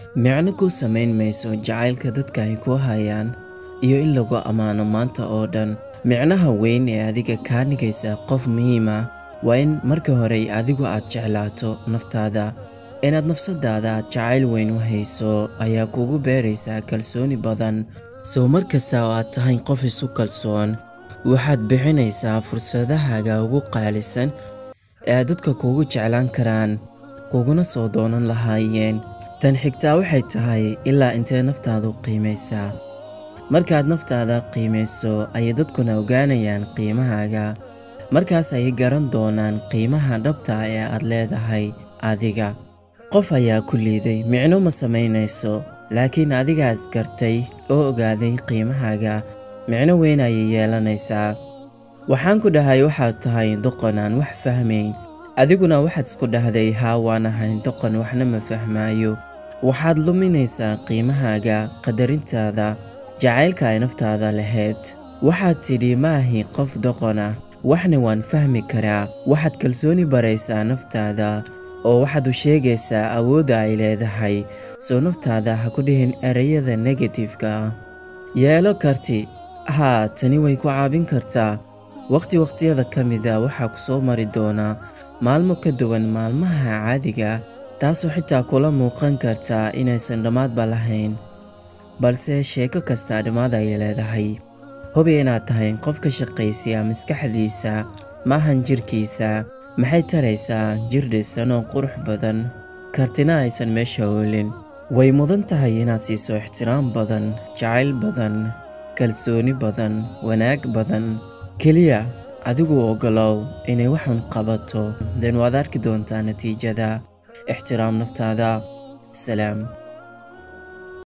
micno ku samayn mayso jacaylka dadka ay ku hayaan iyo in lagu ammaano maanta oo dhan micnaha weyn ee adiga kaa dhigaysa qof muhiima waa in marka hore adigu aad jeclaato naftaada inaad nafsadaada jacayl weyn u hayso ayaa kugu beeraysaa kalsooni badan soo mar kasta oo aad tahay qof isu kalsoon waxaad bixinaysaa fursadahaaga ugu qaalisan ee aad dadka kugu jeclaan karaan kuguna soo doonan lahaayeen tan xigtaa waxay tahay ilaa intee naftaadu qiimaysaa markaad naftaada qiimayso ayay dadkuna ogaanayaan qiimahaaga markaas ayay garan doonaan qiimaha dhabta ee aad leedahay adiga qof ayaa ku liiday micno ma samaynayso laakiin adigaas gartay oo ogaaday qiimahaaga micno weyn ayay yeelanaysaa waxaan ku dhahay waxaad tahay doqon aan wax fahmayn adiguna waxaad isku dhahday haa waan ahayn doqon waxna ma fahmaayo waxaad luminaysaa qiimahaaga qadarintaada jacaylka ay naftaada lahayd waxaad tidhi ma ahi qof doqon ah waxna waan fahmi karaa waxaad kalsooni baraysaa naftaada oo waxaad u sheegaysaa awoodda ay leedahay soo naftaada ha ku dhihin ereyada negatifka ah yeelo karti haa tani way ku caabin kartaa wakhti wakhtiyada ka mida waxaa ku soo mari doonaa maalmo ka duwan maalmaha caadiga taasoo xitaa kula muuqan kartaa inaysan dhammaadba lahayn balse sheeko kastaa dhammaad ayay leedahay hubi inaad tahay qof ka shaqaysiya maskaxdiisa maahan jirkiisa maxay taraysaa jir dhisan oo qurux badan kartina aysan meesha oolin way mudan tahay inaad siiso ixtiraam badan jacayl badan kalsooni badan wanaag badan keliya adigu oggolow inay waxun qabato den waad arki doontaa natiijada ixtiraam naftaada salaam